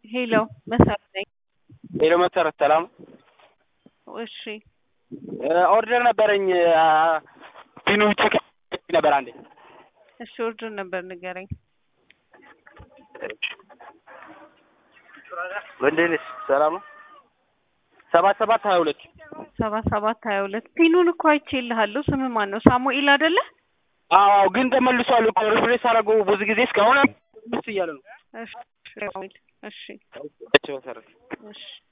ሄሎ መሰረት ነኝ። ሄሎ መሰረት ሰላም። እሺ ኦርደር ነበረኝ ፒኑ ቼክ ነበር አንዴ። እሺ ኦርደር ነበር ንገረኝ። እንዴት ነሽ? ሰላም ነው። ሰባት ሰባት ሀያ ሁለት ሰባ ሰባት ሀያ ሁለት ፒኑን እኮ አይቼልሃለሁ። ስም ማን ነው? ሳሙኤል አይደለ? አዎ ግን ተመልሷል እኮ ሪፍሬሽ አደረገው ብዙ ጊዜ እስካሁን ምስ እያለ ነው። እሺ ሳሙኤል እሺ እሺ መሰረት እሺ